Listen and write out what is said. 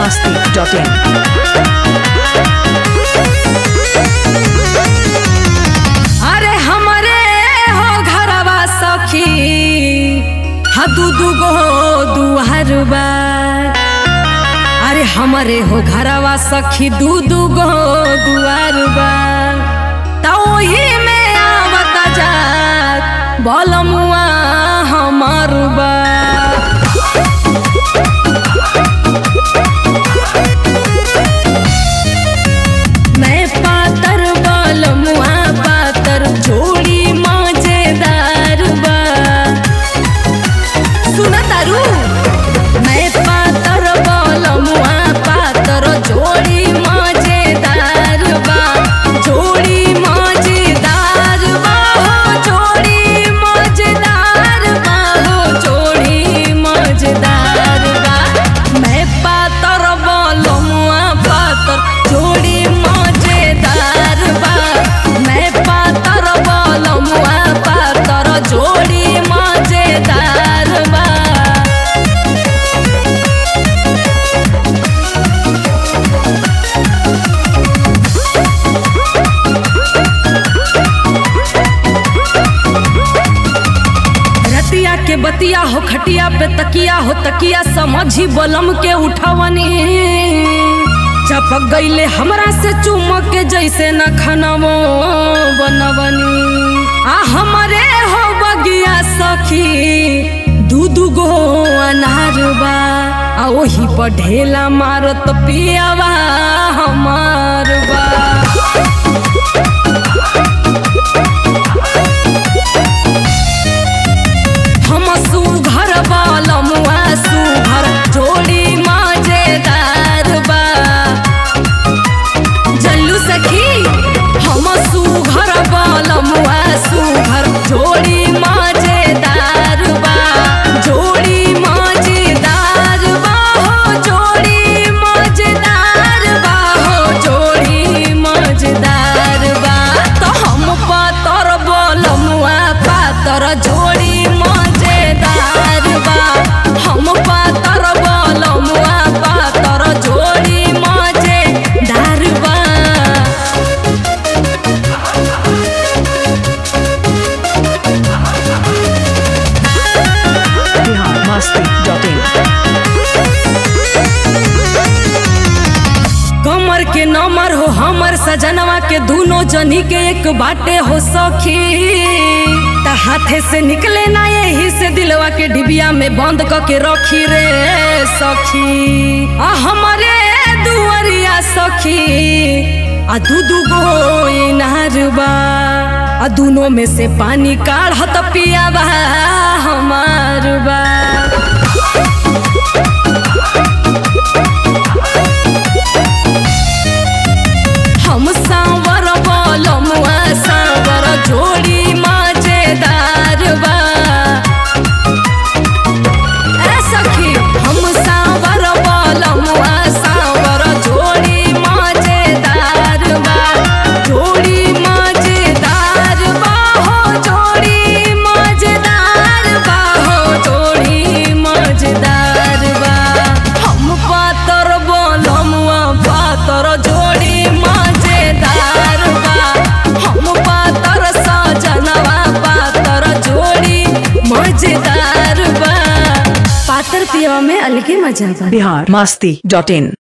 biharmasti.in अरे हमरे हो घरवा सखी हा दू दू गो दुआर बा अरे हमरे हो घरवा सखी दू दू गो दुआर बा त ओही में आवता जात बलमुआ हमर बा मैं पातर बलमुआ पातर जोड़ी मजेदार बा सुन तारू मैं पातर बलमुआ पातर जोड़ी मजेदार बा जोड़ी मजेदार बा हो जोड़ी मजेदार बा हो जोड़ी मजेदार बा मैं पातर बलमुआ पातर जोड़ी मजेदार बा मैं पातर बलमुआ पातर जोड़ी मजेदार बा रतिया के बतिया हो खटिया पे तकिया हो तकिया समझी बलम के उठवनी चपक गईले हमरा से चुमक के जैसे न खनमो बनवनी आ हमरे हो बगिया सखी दू दू गो अनार बा आ ओही पर ढेला मारत पियावा हमार बा हम सुघर बलमुआ सुघर जोड़ी मजेदार बा जल्लू सखी हम सुघर बलमुआ सुघर जोड़ी मजेदार बा जोड़ी मजेदार बा हो जोड़ी मजेदार बा हो जोड़ी मजेदार बा तो हम पातर बलमुआ पातर जोड़ी मजेदार बा हम पातर बलमुआ पातर जोड़ी मजेदार बा biharmasti.in कमर के नमर हो हमर सजनवा के दोनों जनी के एक बाटे हो सखी त हाथे से निकले ना यही से दिलवा के डिबिया में बंद क के रखी रे सखी आ हमरे दुआरिया सखी आ दू दू गो इनार बा आ दोनों में से पानी काढ़त पियावा हमार बा हम सांवर बलमुआ सांवर जोड़ी मजेदार बा ए सखी हम सांवर बलमुआ सांवर जोड़ी मजेदार बा जोड़ी मजेदार बा हो जोड़ी मजेदार बा हो जोड़ी मजेदार बा हम पातर बलमुआ पातर जोड़ी मजेदार बा हम पातर सजनवा पातर जोड़ी मजेदार बा पातर पियवा में अलगे मजा बा biharmasti.in